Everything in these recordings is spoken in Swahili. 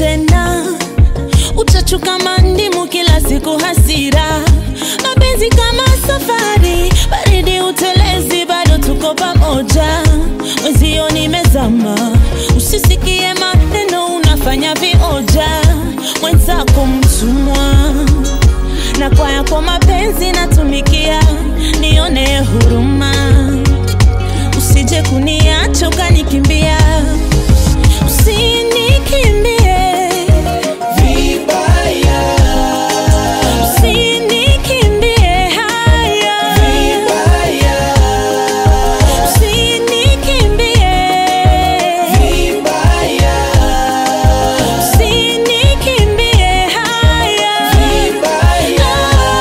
tena uchachu kama ndimu kila siku hasira mapenzi kama safari baridi utelezi bado tuko pamoja mwenzio nimezama usisikie maneno unafanya vioja mwenzako mtumwa na kwa yako mapenzi natumikia nione huruma usije kuniacha ukanikimbia usinikimbie vibaya usinikimbie haya vibaya usinikimbie vibaya usinikimbie haya vibaya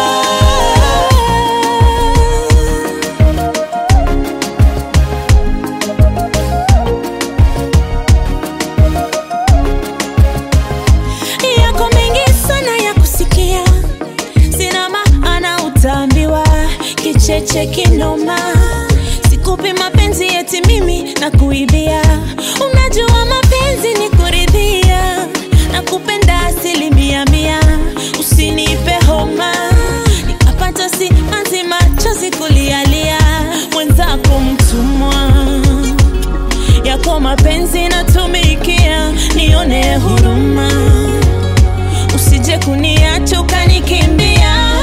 yako mengi sana ya kusikia, sina maana utaambiwa kicheche kinoma. Sikupi mapenzi eti mimi na kuibia, unajua mapenzi ni kuridhia na kupenda asilimia mia. Usinipe homa nikapata simanzi machozi kulialia, mwenzako mtumwa yako mapenzi natumikia, nione huruma, usije kuniacha ukanikimbia.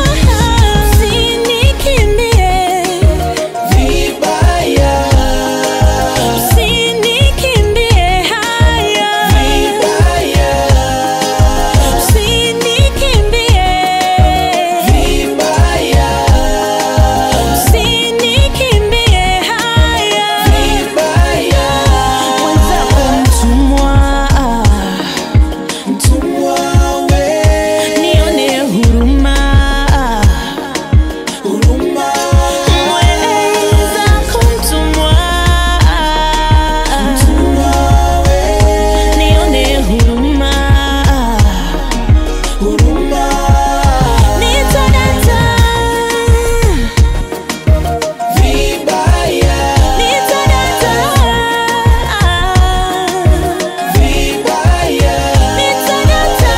Usinikimbie, vibaya usinikimbie haya, vibaya usinikimbie, vibaya usinikimbie haya, vibaya mwenzako mtumwa mtumwa we nione huruma huruma mweza kumtumwa mtumwa we nione huruma huruma nitadata vibaya nitadata vibaya nitadata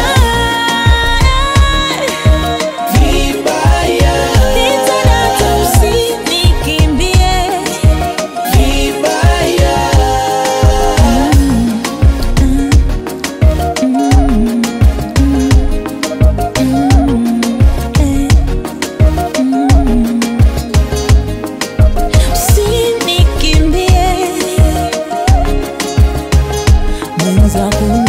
vibaya nitadata usinikimbie vibaya usinikimbie mwenza